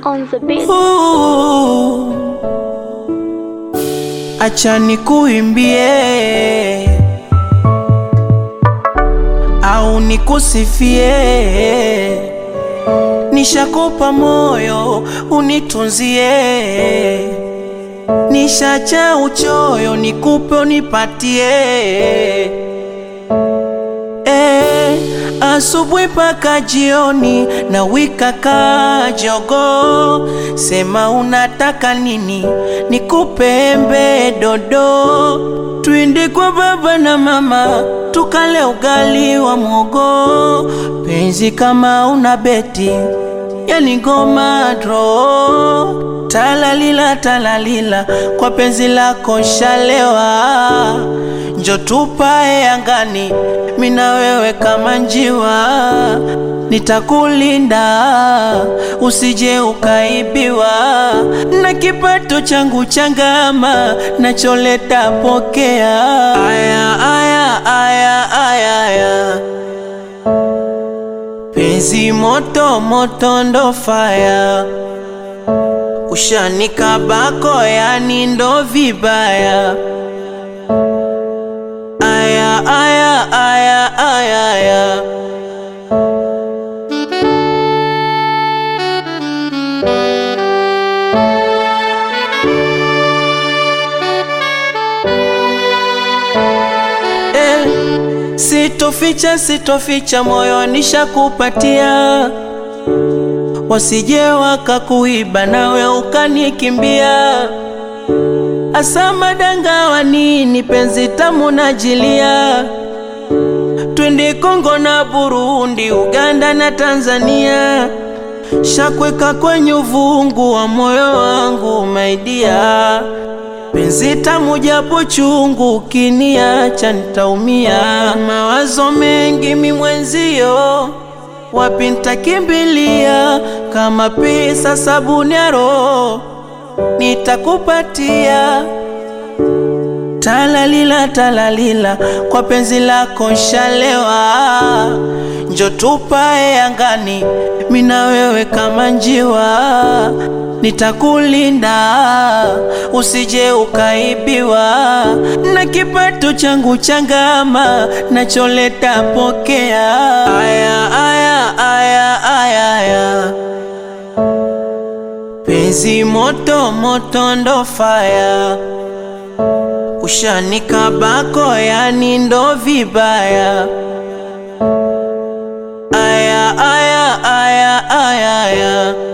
on the beat. Ooh. Acha nikuimbie au nikusifie, nishakupa moyo unitunzie, nishacha uchoyo nikupe unipatie Eh, asubuhi mpaka jioni na wika kajogo, sema unataka nini nikupe embe dodo, twende kwa baba na mama tukale ugali wa mwogo, penzi kama una beti yani ngoma dro talalila talalila kwa penzi lako shalewa njo tupae angani mina wewe kama njiwa nitakulinda usije ukaibiwa na kipato changu changama nacholeta pokea aya aya aya aya aya penzi moto moto ndo faya ushanikabako yani ndo vibaya aya aya aya aya aya Eh, sitoficha sitoficha moyo nishakupatia wasije wakakuiba nawe ukanikimbia asa madanga wa nini penzi tamu najilia twende Kongo na Burundi Uganda na Tanzania shakweka kwenye uvungu wa moyo wangu maidia penzi tamu japo chungu ukiniacha nitaumia mawazo mengi mimwenzio wapi nitakimbilia kama pesa sabuni ya roho nitakupatia talalila talalila kwa penzi lako shalewa njo tupae angani mina wewe kama njiwa nitakulinda usije ukaibiwa na kipato changu changama nacholeta pokea aya aya aya aya aya penzi moto moto ndo faya ushanikabako yani ndo vibaya aya aya aya aya aya